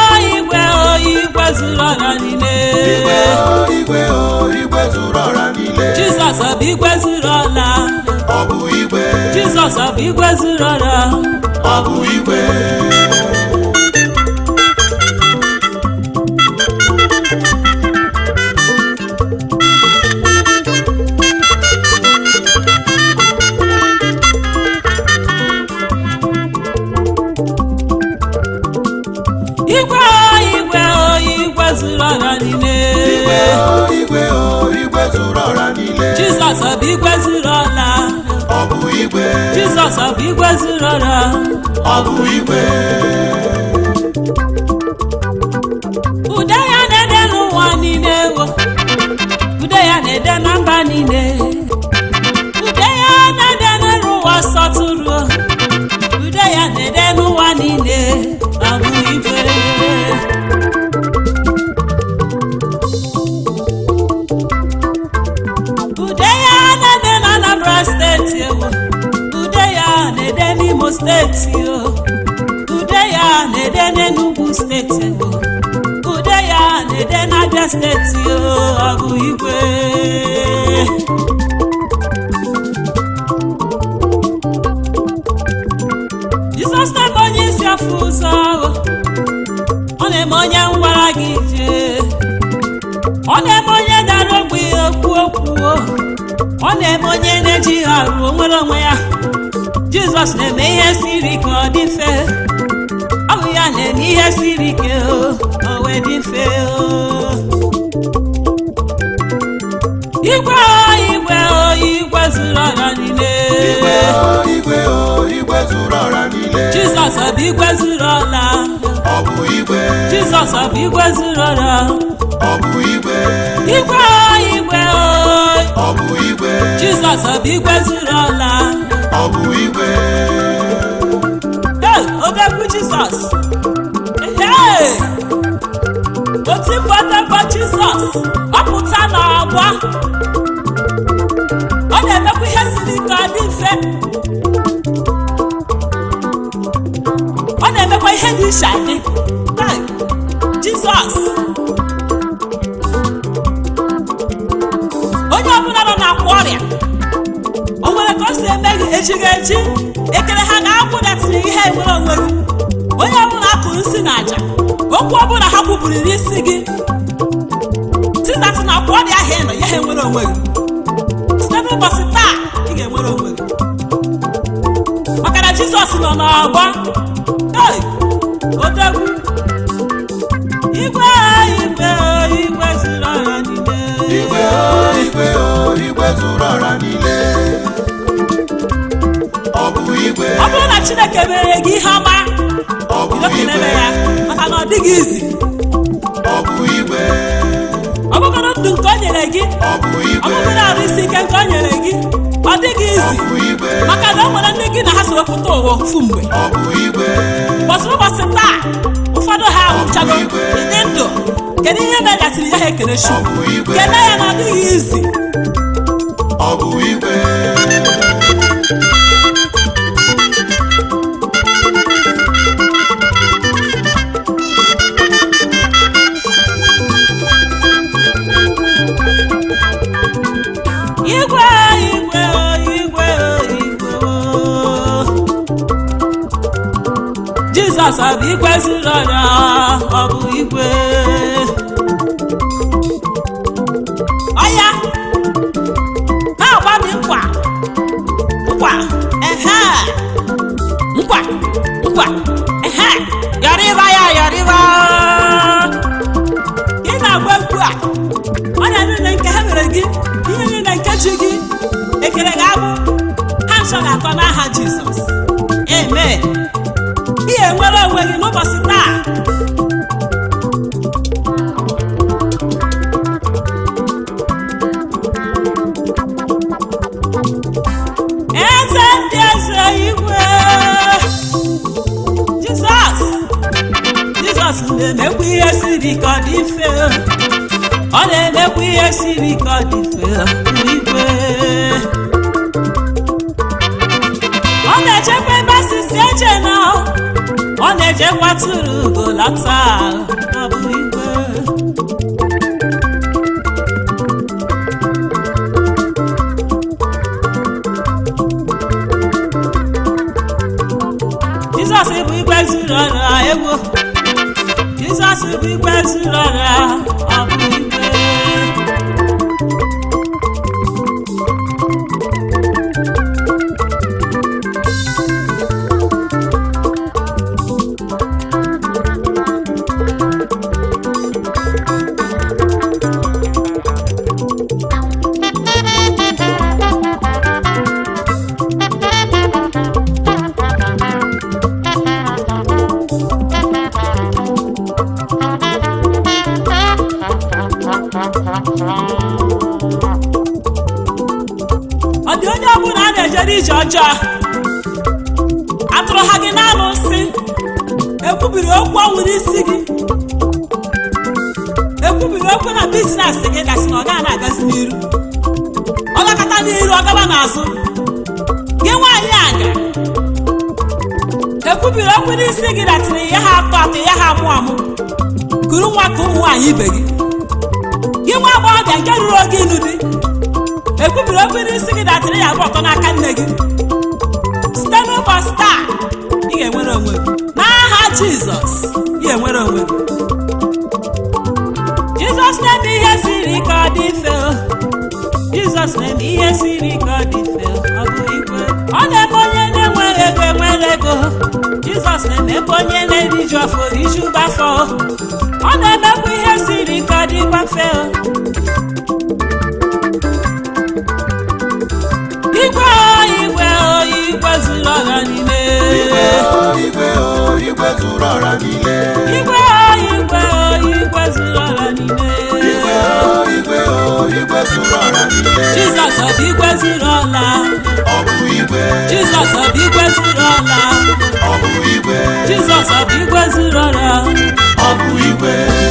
igwe o igwe zuru ọra niile igwe o igwe o igwe zuru ọra niile jizọs ọ bụ igwe zuru ọla ọ bụ igwe jizọs ọ bụ igwe zuru ọra ọ bụ igwe igwe o igwe o igwe zuru ọra niile igwe o igwe o igwe zuru ọra niile jizọs ọ bụ igwe zuru ọla ọ bụ igwe jizọs ọ bụ igwe zuru ọra ọ bụ igwe ude ya na-ede n'ụwa niile wo ude ya na-ede na mba niile ude ya na-ede n'ụwa sọtụrụ ude ya na-ede n'ụwa niile ọ bụ igwe ude ya na-ede na Anambra steeti ewo ude ya na-ede n'Imo steeti o ude ya na-ede n'Enugu steeti ewo ude ya na-ede n'Abia steeti o ọ bụ igwe Jizọs na-eme onye isi afọ ụzọ ọ na-eme onye ngwara gị jee ọ na-eme onye dara ogbi okwu okwu ọ na-eme onye na-eji ha ruo nwere onwe ya Jizọs na-eme ihe siri ike ọ dị mfe ọ bụ ya na-eme ihe siri ike o o wee dị mfe o igwe o igwe o igwe zuru ọra niile igwe o igwe o igwe zuru ọra niile Jizọs ọ bụ igwe zuru ọla ọ bụ igwe Jizọs ọ bụ igwe zuru ọra ọ bụ igwe igwe o igwe o ọ bụ igwe Jizọs ọ bụ igwe zuru ọla ọ bụ igwe Hey, odegwu Jizọs Hey! otu mbọdebe Jizọs ọpụta n'ọgba ọ na-emekwa ihe siri ike ọ dị mfe ọ na-emekwa ihe dị iche adị Hey! Jizọs onye ọbụla nọ n'akwa ọrịa o nwere ka o si eme gị ejighị eji ekele ha ga-akwụdatịrị ihe nwere onwe gị onye ọbụla akụrụ nsị na aja okwu ọbụla ha kwuburu n'isi gị titatị na akwa ọrịa ahụ ị nọ ya ha enwere onwe gị site n'ụbọchị taa ị ga-enwere onwe gị maka na jizọs nọ n'ọgbọ Hey! odegwu igwe igwe igwe zuru ọrịa niile igwe o igwe o igwe zuru ọra niile ọ bụ igwe ọ bụrụ na chineke mere gị ihe ọma ọ bụ bido kelere igwe ya maka na ọ dịghị izi ọ bụ igwe ọ bụgoro ndụ nke o nyere gị ọ bụ ọ igwe bụgoro arụ isi ike nke o nyere gị ọ dịghị ọ izi bụ igwe maka na o nwere ndị gị na ha so wepụta ụwa ofu mgbe ọ bụ igwe ụbọchị ụbọchị taa ụfọdụ ha anwụchago dị ndụ kedu ihe megasịrị ya ha ekele ọ chukwu bụ igwe kele ya na ọ dịghị izi ọ bụ igwe igwe igwe igwe igwe jizọs ọ bụ igwe zuru ọrịa ọ bụ igwe ọya na-agba m nkwa nkwa ehe nkwa nkwa ehe yọrịba ya yọrịba ị na-agba egwu a ọrịa niile nke ha mere gị ihe niile nke ji gị ekele ga-abụ ha nsọ ga-atọ n'aha jizọs amen ihe enwere onwe gị n'ụbọchị taa eze ndị eze igwe jizọs jizọs na-emekwa ihe siri ka ọ dị mfe ọ na-emekwa ihe siri ka ọ dị mfe igwe ọ na-echekwa ebe asịsị eche na ọ ọ na-eje kwatụrụ ugo lọta ọ bụ igwe jizọs bụ igwe zuru ọrụ egwu jizọs bụ igwe zuru ọrụ ọ bụ igwe ọ dị onye ọbụla a na-ejere ije ọjọọ atụrụ ha gị n'anụ nsị ekwubiri okwu ọnwụ n'isi gị ekwubiri okwu na bizines gị gasị na ọ gaghị na-agazi n'iru ọ gakọta n'iru ọ gaba n'azụ gị nwaanyị aga ekwubiri okwu n'isi gị datịrị ya ha atọ atọ ya ha amụ amụ kuru nwa ka ụmụ nwaanyị ibe gị gị nwa agbọghọbịa nke ruru oge ịnụ di ekwubiri okwu n'isi gị datịrị ya bụ ọtọ n'aka nne gị site n'ụbọchị taa ị ga-enwere onwe gị n'aha jizọs ị ga-enwere onwe gị jizọs na-eme ihe siri ka ọ dị mfe o. jizọs na-eme ihe siri ka ọ dị mfe o. ọ bụ igwe ọ na-eme onye na-enwere ego enwere ego jizọs na-emekwa onye na-eriju afọ riju afọ ọ na-emekwa ihe siri ka ọ dịkwa mfe o. igwe o igwe o igwe zuru ọra niile igwe o igwe o igwe zuru ọra niile igwe o igwe o igwe zuru ọra niile igwe o igwe o igwe zuru ọra niile jizọs ọ bụ igwe zuru ọla ọ bụ igwe jizọs ọ bụ igwe zuru ọla ọ bụ igwe jizọs ọ bụ igwe zuru ọra ọ bụ igwe